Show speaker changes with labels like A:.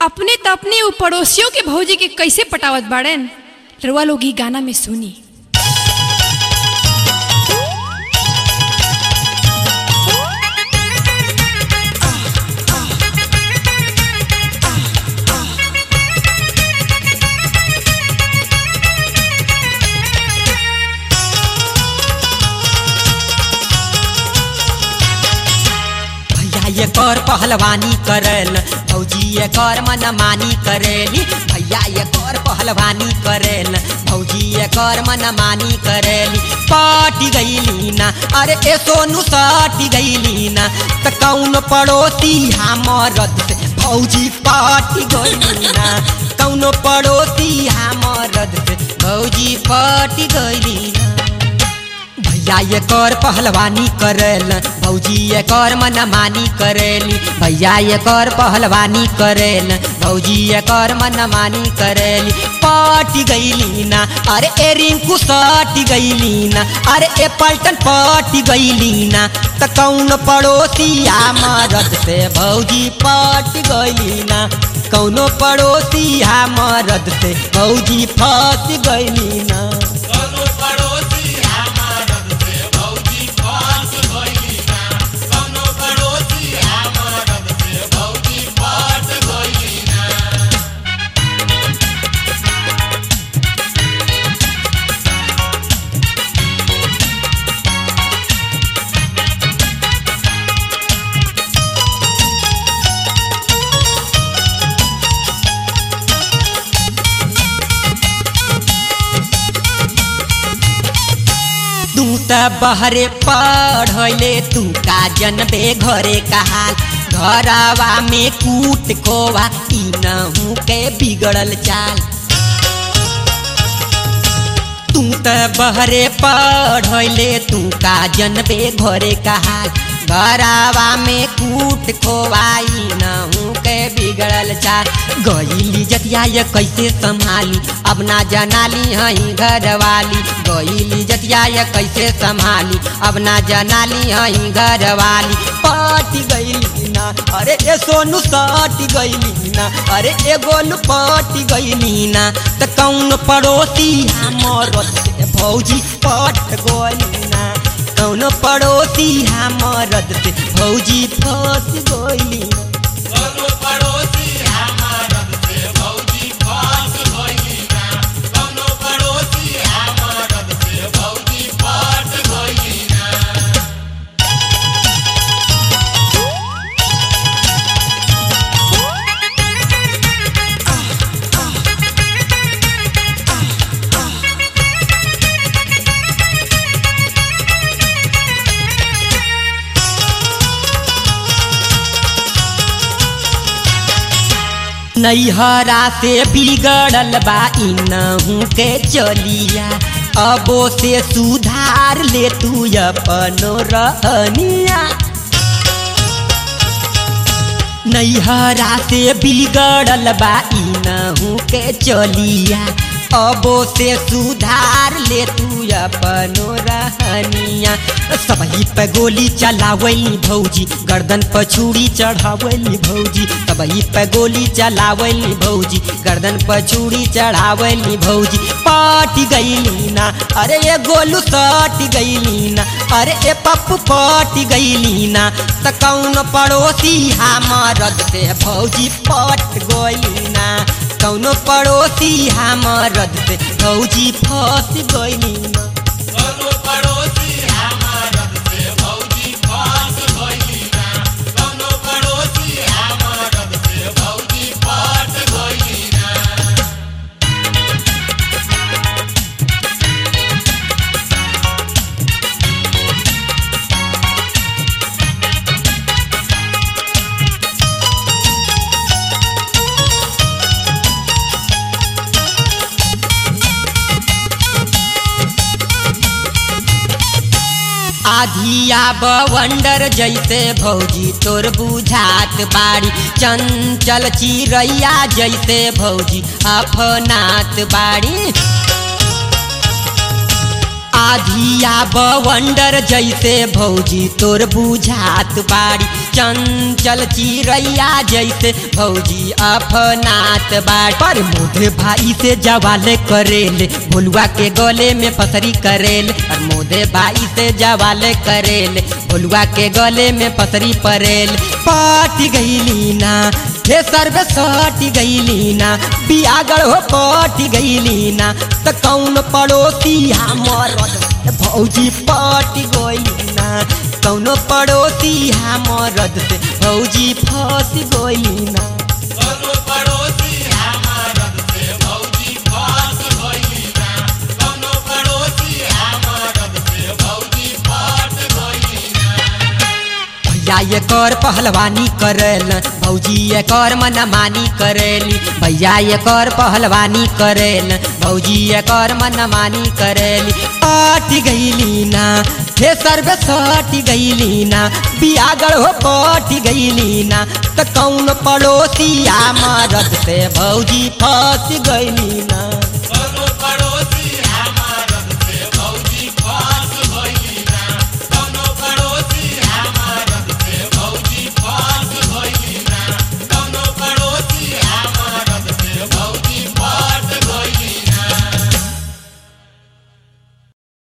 A: अपने त अपने उ पड़ोसियों के भौजी के कैसे पटावत बाड़न रउआ लोग ई गाना में सुनी
B: भैया ये कर पहलवानी करल भौजी ये कर मनमानी करेली भैया ये कर पहलवानी करेल भौजी ये कर मनमानी करेली पाटी गईली ना अरे ए सोनू साटी गईली ना त कौन पड़ोसी हमरद से भौजी पाटी गईली ना कौन पड़ोसी हमरद से भौजी पाटी गईली ना भैया ये कर पहलवानी करेल भौजी ये कर मनमानी करेली भैया ये कर पहलवानी करेल भौजी ये कर मनमानी करेली पाटी गईली ना अरे ए रिंकू साटी गईली ना अरे ए पलटन पाटी गईली ना त कौन पड़ोसी मरद से भौजी पाटी गईली ना कौनो पड़ोसी मरद से भौजी फंस गईली ना
C: कौनो पड़ोसी हमारद से भौजी फंस गइली ना कौनो पड़ोसी हमारद से भौजी फंस गइली ना
B: तू त बहरे पढ़ले तू का जनबे घरे कहाल घरवा में कूट खोवा ई नहू के बिगड़ल चाल तू त बहरे पढ़ले तू का जनबे घरे कहाल घरवा में कूट खोवाई नहू के बिगड़ल चाल गईली जतिया ये कैसे संभाली अब ना जनाली हई घरवाली गईली जतिया ये कैसे संभाली अब ना जनाली हई घरवाली पटी गईली ना अरे ए सोनू सटी गईली ना अरे ए गोलू पटी गईली ना त कौन पड़ोसी हमर से भौजी पट गईली ना कौन पड़ोसी हमरद से भौजी फंस गईली ना
C: कौनो पड़ोसी हमारद से भौजी फंस गइली ना कौनो पड़ोसी हमारद से भौजी फंस गइली ना
B: नैहरा से बिगड़ल बा इनहू के चलिया अबो से सुधार ले तू अपनो रहनिया नैहरा से बिगड़ल बा इनहू के चलिया अबो से सुधार ले तू अपनो रहनिया सबही पे गोली चलावली भौजी गर्दन पर छुरी चढ़ावली भौजी सबही पे गोली चलावली भौजी गर्दन पर छुरी चढ़ावली भौजी पाटी गईली ना अरे ये गोलू सटी गईली ना अरे ए पप्पू पटी गईली ना त कौन पड़ोसी हमरद से भौजी पट गईली ना कौनो पड़ोसी हमरद से भौजी फंस गईली ना
C: कौनो पड़ोसी हमारद से भौजी फंस गइली ना कौनो पड़ोसी हमारद से भौजी फंस गइली ना
B: आधिया बवंडर जैसे भौजी तोर बुझात बाड़ी चंचल चिड़ैया जैसे भौजी अफनात बाड़ी आधिया बवंडर जैसे भौजी तोर बुझात बाड़ी चंचल चिड़ैया जैसे भौजी अफनात बाट पर मोधे भाई से जवाले करेल भोलुआ के गले में पसरी करेल और मोधे भाई से जवाले करेल भोलुआ के गले में पसरी परेल पाट गईली ना हे सर्वे सट गईली ना बियागड़ हो पट गईली ना त कौन पड़ोसी हमर भौजी पट गईली ना कौनो पड़ोसी हमरद से भौजी फंस गईली ना
C: कौनो पड़ोसी हमारद से भौजी फंस गइली ना कौनो पड़ोसी हमारद से भौजी फंस गइली ना
B: भैया ये कर पहलवानी करेल भौजी ये कर मनमानी करेली भैया ये कर पहलवानी करेल भौजी ये कर मनमानी करेली पाट गईली ना हे सर्वे सट गईली ना बियागड़ हो पट गईली ना त कौन पड़ोसी मरद से भौजी फंस गईली ना